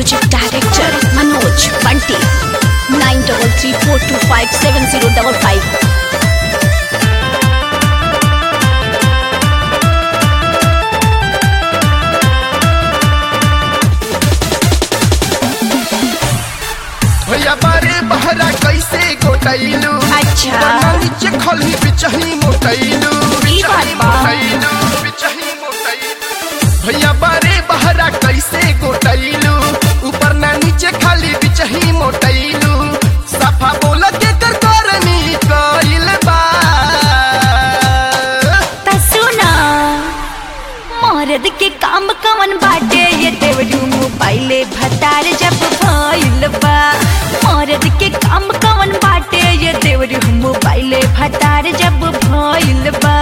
Music director Manoj Bunty nine double three four two five seven zero double five भैया बारे बहरा कैसे गोटैलू अच्छा। नीचे खली बिचही मोटैलू ई बात बा। मोटैलू बिचही मोटैलू भैया बारे बहरा कैसे गोटैलू ऊपर ना नीचे खाली बिचही मोटैलू सफा बोल के कर करनी कइल बा त सुना मर्द के काम कवन बाटे ये देवरू मोबाइले भतार जब भइल बा मर्द के काम कवन बाटे ये देवरू मोबाइले भतार जब भइल बा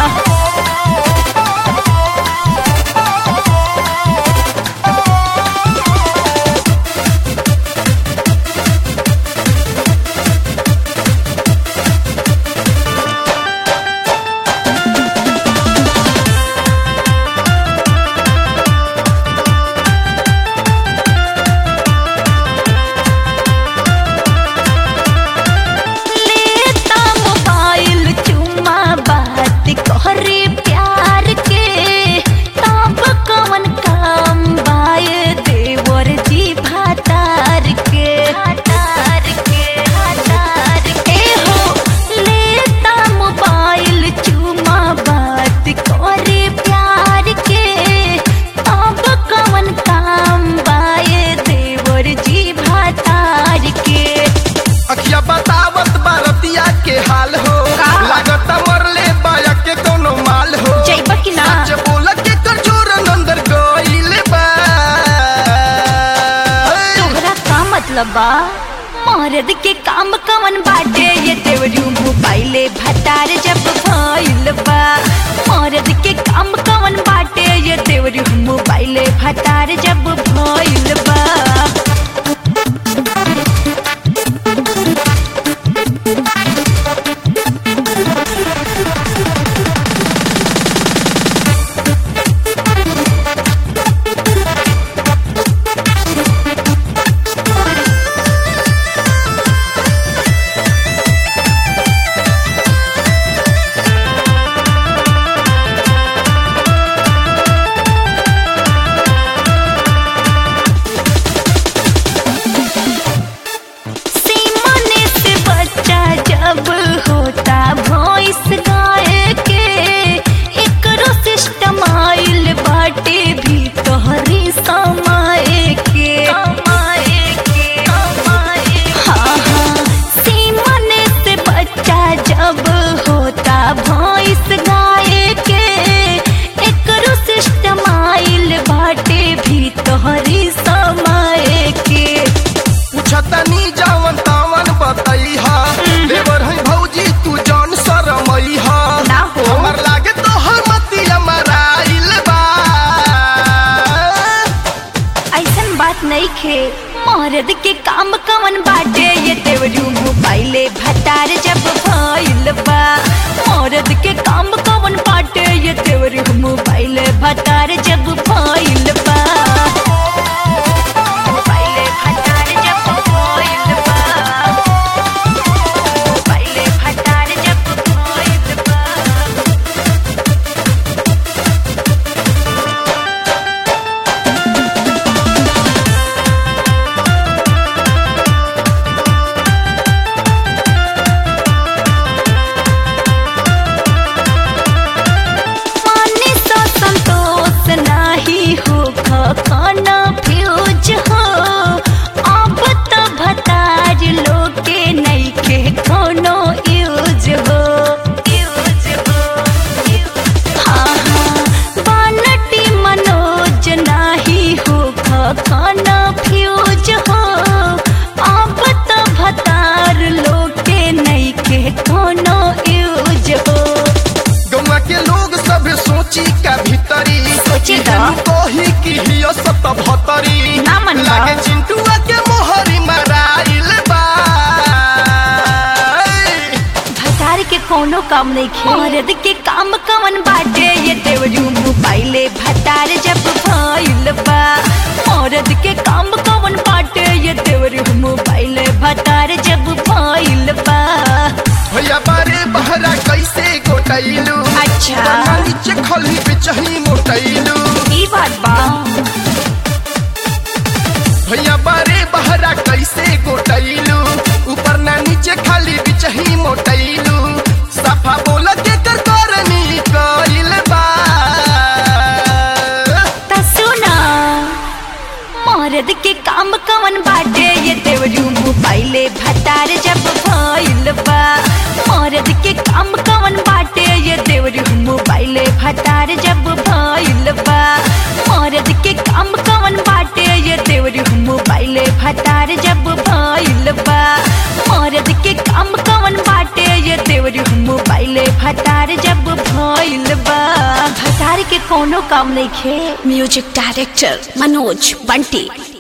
लेता मोबाइल चुम्मा बात कहरे प्यार के तब कवन काम बाए देवर जी भातार के भातार के भातार के हो लेता मोबाइल चुम्मा बात कहरे प्यार के तब कवन काम बाए देवर जी भातार के अखिया बतावत बारतिया के हाल हो का? लागत मरले बाया के कोनो माल हो जइबा कि ना? सच बोल के कर जोर अंदर गइल बा तोहरा का मतलब बा मर्द के काम कवन बाटे ये देवरू मोबाइले भतार जब भइल बा मर्द के काम कवन बाटे ये देवरू मोबाइले भतार जब भइल बा सीमने से बच्चा जब होता भॉइस गाय के एकरो सिस्टम आइल बाटे भी तोहरी समाए के समाए के समाए हाँ हाँ सीमने से बच्चा जब होता भॉइस गाय के एकरो सिस्टम आइल बाटे भी तोहरी समाए के पूछतनी जवन तवन बतैहा देवर है भौजी तू जौन शरमैहा ना हो। हमर लागे तो मतिया मराइल बा ऐसन बात नहीं खे मर्द के काम कवन बाटे ये देवरू मोबाइले भतार जब भइल बा मर्द के काम कवन बाटे ये देवरू मोबाइले भतार जब भइल बा मोबाइले भतार जब भइल बा मोबाइले भतार जब भइल बा माने तो संतोष नाही हो खाना फ्यूज हो अब तो भताज लोके नहीं के कोनो यूज हो यूज हो हाँ हाँ बानटी मनोज नाही हो खाना फ्यूज हो अब तो भतार लोके नहीं के कोनो यूज हो गौवा के लोग सब सोची का भीतरी सोची का? केहू कही कि हियो सत भतरी ना मन बा। लागे चिंटुआ के मोहरी मराइल बा भतार के कोनो काम नहीं खे मर्द के काम कवन बाटे ये देवरू मोबाइले भतार जब भइल बा मर्द के काम कवन मोटैलू अच्छा। ऊपर ना नीचे खली बिचही मोटैलू ई बात बा भैया बारे बहरा कैसे गोटैलू ऊपर ना नीचे खाली बिचही मोटैलू सफा बोल के कर करनी कइल बा त सुना मर्द के काम कवन बाटे ये देवरू मोबाइले भतार जब भइल बा मर्द के काम कवन बाटे ये देवरू मोबाइले भतार जब भइल बा मर्द के काम कवन बाटे ये देवरू मोबाइले भतार जब भइल बा मर्द के काम कवन बाटे ये देवरू मोबाइले भतार जब भइल बा भतार के कोनो काम नहीं खे म्यूजिक डायरेक्टर मनोज बंटी